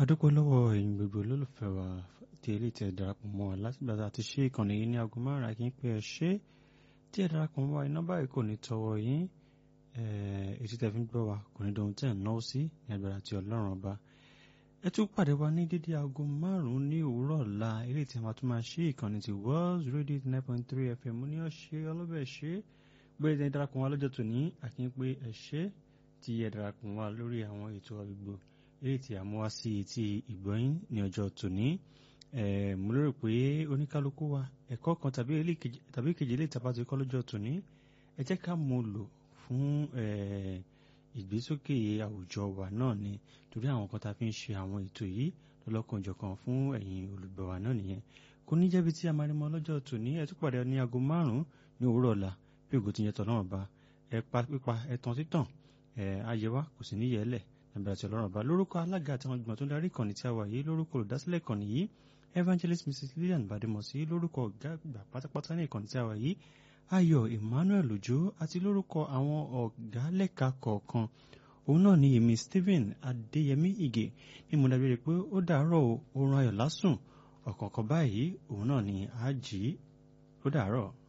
adúpẹ́ lọ́wọ́ ẹ̀yin gbogbo olólùfẹ́ wa tí ilé tẹ̀ darapọ̀ mọ́ wa látìgbà tá a ti ṣe ìkànnì yìí ní aago márùn-ún àkín pé ẹ ṣe tí ẹ darapọ̀ mọ́ wa iná báyìí kò ní tọwọ́ yín ètí tẹ̀ fi ń gbọ́ wa kò ní dohun tẹ̀ ń náwó sí ní agbára ti ọlọ́run ọba ẹ tún pàdé wa ní dídí aago márùn-ún ní òwúrọ̀ ọ̀la ilé tí a máa tún máa ṣe ìkànnì ti World Radio nine point three FM ní ọ̀ṣẹ́ ọlọ́bẹ̀ ṣe gbé ẹ darapọ̀ wa lọ́jọ́ tòní àkín pé ẹ ṣe tí ẹ darapọ̀ wa lórí àwọn ètò àgbègbè eré tí a mú wá sí etí ìgbọ́yìn ní ọjọ́ tòní mo lérò pé oníkálukú wa ẹ̀kọ́ kan tàbí kejì lè tàbá ti kọ́ lọ́jọ́ tòní ẹ jẹ́ ká mú lò fún ìgbésókè àwùjọ wa náà ni torí àwọn kan tá a fi ń ṣe àwọn ètò yìí lọ́lọ́kanjọ̀kan fún ẹ̀yin olùgbọ́ wa náà nìyẹn kò ní jẹ́bi tí a máa rí mọ́ lọ́jọ́ tòní ẹ tún pàdé ní aago márùn-ún ní òwúrọ̀ ọ̀la bí ògo ti yẹn tọ̀ náà bá ẹ pa pípa ẹ tán títàn ẹ ayé wa kò sì ní yẹlẹ̀ nàbẹ̀rẹ̀ àti ọlọ́run ọba lórúkọ alága àti àwọn ìgbìmọ̀ tó ń darí ìkànnì tí a wà yìí lórúkọ olùdásílẹ̀ ìkànnì yìí evangelist mrs lillian bademosi lórúkọ ọ̀gá àgbà pátápátá ní ìkànnì tí a wà yìí ayọ̀ emmanuel ojo àti lórúkọ àwọn ọ̀gá lẹ́ka kọ̀ọ̀kan òun náà ni èmi stephen adéyẹmí ìgè ní mo dábìrì pé ó dàárọ̀ oorun ayọ̀ lásùn ọ̀kọ̀ọ̀kan báyìí òun náà ni àjí ó dàárọ̀.